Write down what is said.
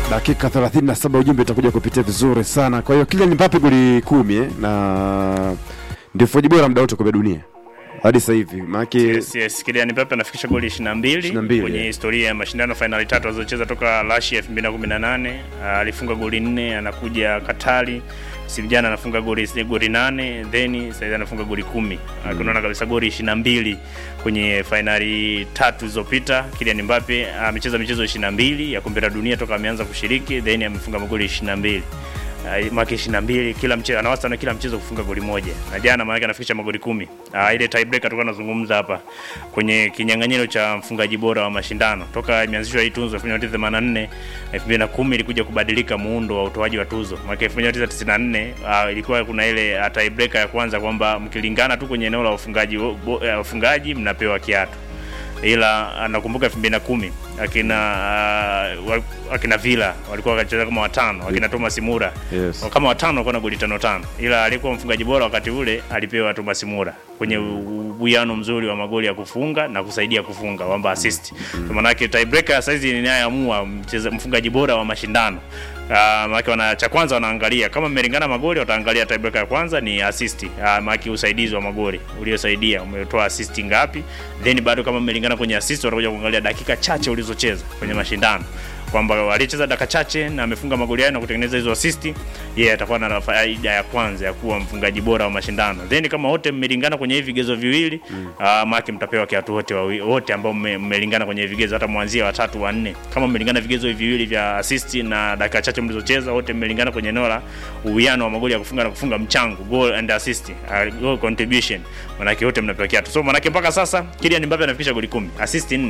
dakika 37 ujumbe utakuja kupitia vizuri sana. Kwa hiyo Kylian Mbappe goli kumi eh, na ndio mfungaji bora muda wote kwa dunia hadi sasa hivi maana Yes, yes. Kylian Mbappe anafikisha goli 22 22, kwenye yeah. historia ya mashindano fainali tatu alizocheza toka Russia 2018. Ah, Alifunga goli nne, anakuja Katari msimu jana anafunga goli goli nane, then sasa anafunga goli kumi. Mm. Unaona kabisa goli 22 kwenye fainali tatu zilizopita. Kylian Mbappe amecheza michezo 22 ya kombe la dunia toka ameanza kushiriki, then amefunga magoli 22. Uh, maki 22 kila mchezo ana wastani kila mchezo kufunga goli moja, na jana maana anafikisha magoli kumi. Uh, ile tie breaker tulikuwa tunazungumza hapa kwenye kinyang'anyiro cha mfungaji bora wa mashindano toka imeanzishwa hii tuzo 1984 2010 ilikuja kubadilika muundo wa utoaji wa tuzo. Mwaka 1994 uh, ilikuwa kuna ile uh, tie breaker ya kwanza kwamba mkilingana tu kwenye eneo la ufungaji bo- uh, ufungaji mnapewa kiatu ila ah, nakumbuka 2010 akina uh, wa- akina Villa walikuwa wakacheza kama watano, akina Thomas Mura Yes. kama watano walikuwa na goli tano tano, ila alikuwa mfungaji bora wakati ule alipewa Thomas Mura kwenye u- uwiano mzuri wa magoli ya kufunga na kusaidia kufunga kwamba assist. Kwa maana yake tiebreaker sasa hizi inayoamua mcheza mfungaji bora wa mashindano. Uh, maana wana cha kwanza wanaangalia kama mmelingana magoli, wataangalia tiebreaker ya kwanza ni assist. Uh, maana usaidizi wa magoli uliosaidia umetoa assist ngapi, then bado kama mmelingana kwenye assist, watakuja kuangalia dakika chache ulizocheza kwenye mashindano kwamba alicheza dakika chache na amefunga magoli hayo na kutengeneza hizo assist, yeye yeah, atakuwa na faida ya kwanza ya kuwa mfungaji bora wa mashindano. Then kama wote mmelingana kwenye hivi vigezo viwili mm. uh, maki mtapewa kiatu wote wawi- wote ambao mme- mmelingana kwenye vigezo, hata mwanzia watatu wa nne, kama mmelingana vigezo hivi viwili vya assist na dakika chache mlizocheza, wote mmelingana kwenye eneo la uwiano wa magoli ya kufunga na kufunga mchango, goal and assist, uh, goal contribution, manake wote mnapewa kiatu. So manake mpaka sasa Kylian Mbappe anafikisha goli 10, assist 4